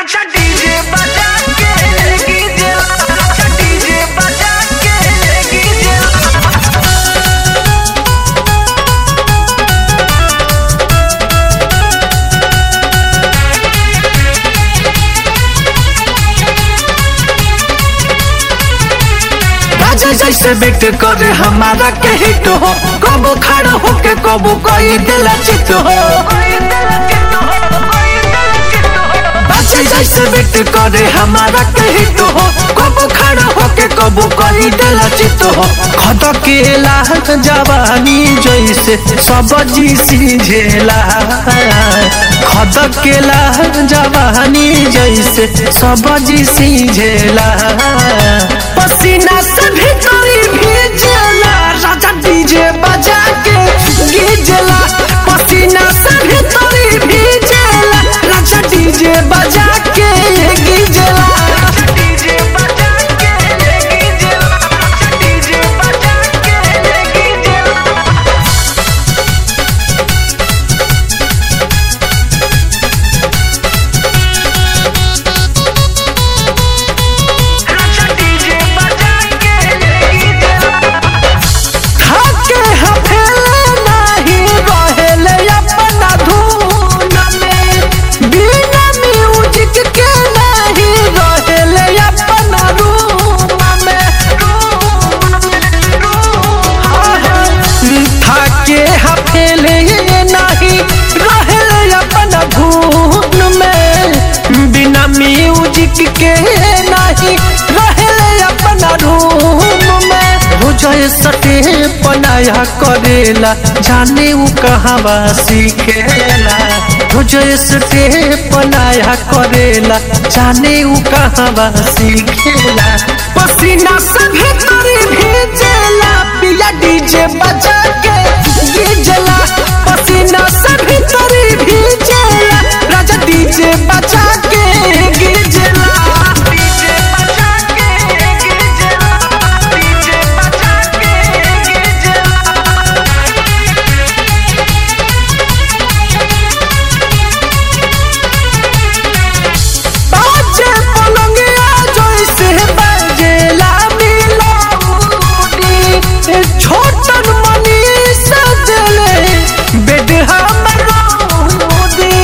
राजा DJ बजा के कीजिए राजा डीजे बजा के कीजिए राजा जैसे बेट करे हमारा के हिट हो कबो खड़ा होके कबो कोई दिल चित हो राजा जैसे बेट करे हमारा के हिट हो कबो खड़ा होके कबो कोई दिल चित हो खद केला जवानी जैसे सब जी सीझेला खद केला जवानी जैसे सब जी सीझेला पसीना से भीतरी भीजला राजा डीजे बजा के गीजला पसीना से भीतरी भीजला राजा डीजे बजा के गीजला डीजे बजा के कीजिए राजा डीजे बजा के कीजिए राजा डीजे बजा के कीजिए खाके हफेले नाही रहेले अपना धुन में बिना म्यूजिक के नहीं रहेले अपना रूम में थाके हफेले नहीं रहेले अपना धुन में बिना म्यूजिक के नहीं रहेले अपना रूम में रोजय सटे पनाया करेला जाने उ कहवा सीखेला रोजय सटे पनाया करेला जाने उ कहवा सीखेला पसीना से भीतरी भेजेला पिया डीजे बजा के गीजला पसीना से भीतरी भेजेला राजा डीजे बजा के गीजला डीजे बजा के कीजिए डीजे बजा के कीजिए बाजे पलंगिया जैसे बजेला मिलोडी छोटन मनी सजले बेड हमर रोदी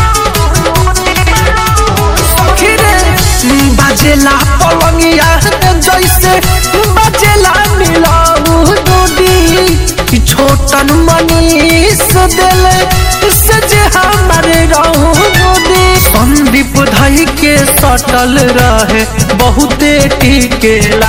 सखीरे बजेला पलंगिया जैसे बजेला मिलोडी छोटन मनी सजले सजे हमारे रोदी संदीप धई के सटल रहे बहुते टिकेला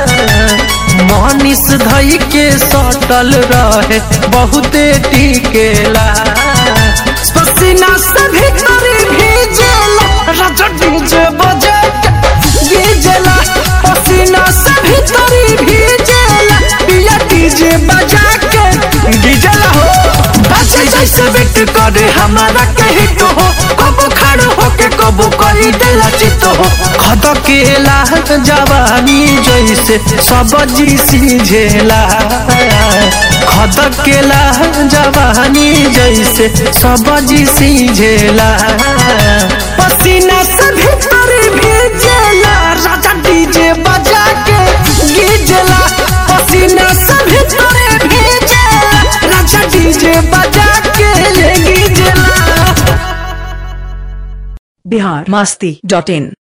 मनीष धई के सटल रहे बहुते टिकेला पसीना से भीतरी भीजेला राजा डीजे बजे के भीजेला पसीना से भीतरी भीजेला पिया डीजे बजा के गीजला हो बच्चे जैसे बेट करे हमारा के हिट हो कबो खड़ होके कबो कोई दिल चित हो खद केला जवानी जैसे सब जी सीझेला खद केला जवानी जैसे सब जी सीझेला पसीना से भीतरी भेजेला राजा डीजे बजा के गीजला पसीना से भीतरी भेजेला राजा डीजे बजा के गीजला बिहार मस्ती डॉट इन